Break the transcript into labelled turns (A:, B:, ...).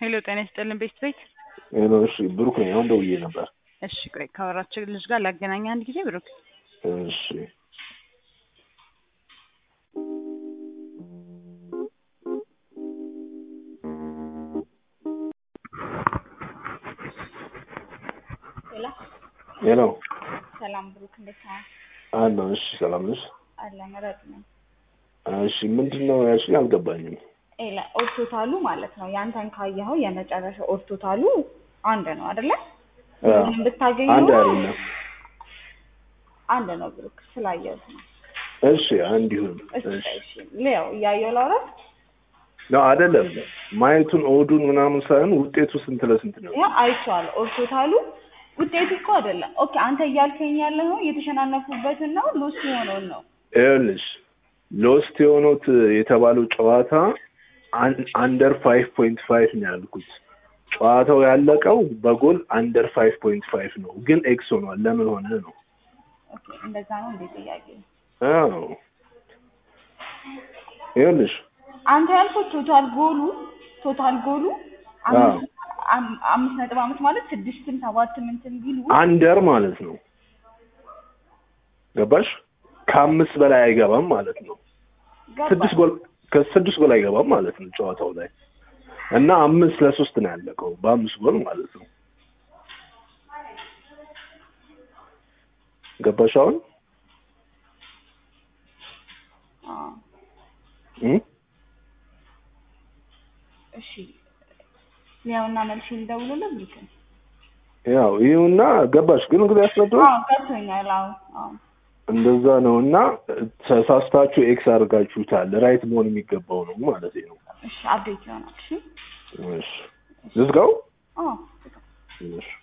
A: ሄሎ ጤና ይስጥልን ቤት ቤት
B: ሄሎ እሺ ብሩክ ነኝ አሁን ደውዬ ነበር
A: እሺ ቆይ ካወራቸው ልጅ ጋር ላገናኝ አንድ ጊዜ ብሩክ
B: እሺ
A: ሄሎ
B: ሄሎ
A: ሰላም ብሩክ እንዴት ነህ
B: አለሁ እሺ ሰላም ነሽ
A: አለ መረጥ ነው
B: እሺ ምንድን ነው ያልሽኝ አልገባኝም
A: ኤላ ኦርቶታሉ ማለት ነው ያንተን ካየኸው የመጨረሻ ኦርቶታሉ አንድ ነው አይደለ
B: አ፣
A: ምንም ብታገኘው
B: አንድ አይደለም
A: አንድ ነው ብሩክ ስላየሁት ነው
B: እሺ አንድ ይሁን
A: እሺ
B: እሺ
A: እሺ ሌው እያየሁ ላውራ
B: ነው አይደለም ማየቱን ኦዱን ምናምን ሳይሆን ውጤቱ ስንት ለስንት ነው
A: ያ አይቼዋለሁ ኦርቶታሉ ውጤቱ እኮ አይደለም ኦኬ አንተ እያልከኝ ያለኸው የተሸናነፉበትን ነው ሉስ የሆነውን ነው
B: ይኸውልሽ ሎስት የሆኑት የተባለው ጨዋታ አንደር ፋይቭ ፖይንት ፋይቭ ነው ያልኩት ጨዋታው ያለቀው በጎል አንደር ፋይቭ ፖይንት ፋይቭ ነው ግን ኤክስ ሆኗል ለምን ሆነ ነው
A: ኦኬ እንደዛ ነው እንዴ ጥያቄ
B: አዎ ይኸውልሽ
A: አንተ ያልከው ቶታል ጎሉ ቶታል ጎሉ አምስት አም- አምስት ነጥብ አምስት ማለት ስድስትም ሰባትም እንትን ቢሉ
B: አንደር ማለት ነው ገባሽ ከአምስት በላይ አይገባም ማለት ነው
A: ገባ
B: ስድስት ጎል ከስድስት ጎል አይገባም ማለት ነው ጨዋታው ላይ እና አምስት ለሶስት ነው ያለቀው በአምስት ጎል ማለት ነው ገባሽ አሁን
A: አዎ።
B: እ?
A: እሺ ሊያውና መልሼ ልደውልልህ ብሩክ
B: ያው ይሁና ገባሽ ግን እንግዲህ ያስረዳው
A: አዎ ገብቶኛል አዎ አዎ
B: እንደዛ ነው እና ተሳስታችሁ ኤክስ አድርጋችሁታል ራይት መሆን የሚገባው ነው ማለት ነው
A: እሺ አፕዴት ይሆናል እሺ
B: እሺ ዝዝጋው
A: አዎ
B: እሺ